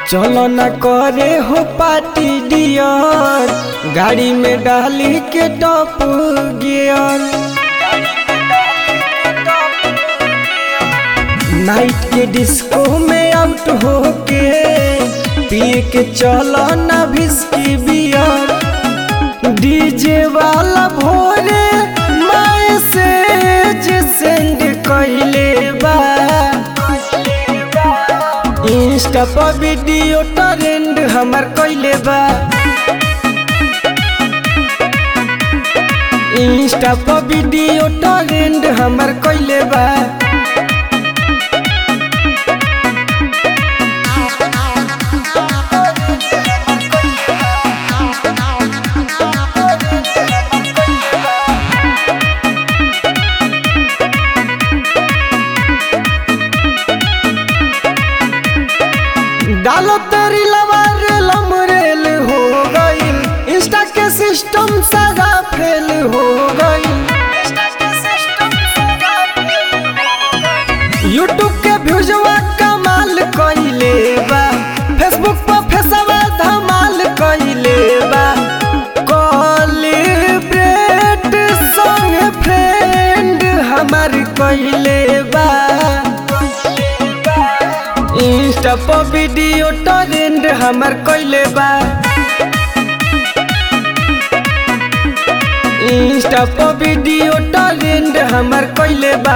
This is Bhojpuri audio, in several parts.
चलो न करे हो पार्टी डियर गाड़ी में डाली के टॉप गियर नाइट के डिस्को में आउट हो के पिए के चलो न विस्की बियर डीजे वाला भोरे मैसेज सेंड कइले बा इंस्टा पर वीडियो ट्रेंड हमर कइले बा इंस्टा पर वीडियो ट्रेंड हमर कइले बा डालो तेरी लवर लमरेल हो गई इंस्टा के सिस्टम सारा फेल हो गई यूट्यूब के व्यूजवा कमाल कइले बा फेसबुक पर फेसवा धमाल कइले बा कोलिब्रेट संग फ्रेंड हमार कइले बा इंस्टा पर वीडियो ट्रेंड हमर कइले बा इंस्टा पर वीडियो ट्रेंड हमर कइले बा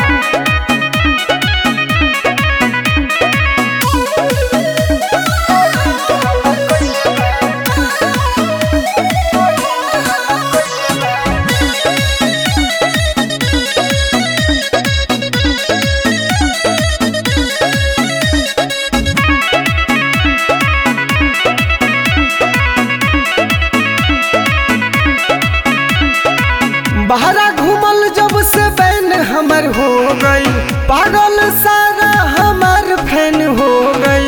बहरा घूमल जब से बैन हमर हो गई पागल सारा हमर फैन हो गई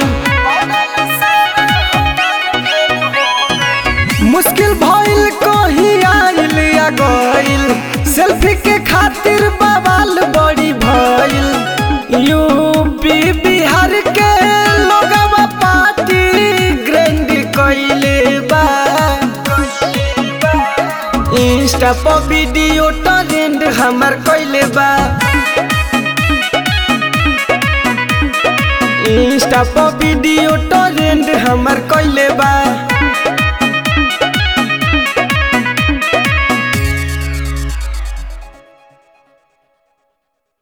मुश्किल भइल कहीं आइल या गइल सेल्फी के खातिर बवाल बड़ी भइल यूपी बिहार के लोगवा पार्टी ग्रैंड कइले बा इंस्टा पर वीडियो ट्रेंड हमर कइले बा इंस्टा पर वीडियो ट्रेंड हमर कइले बा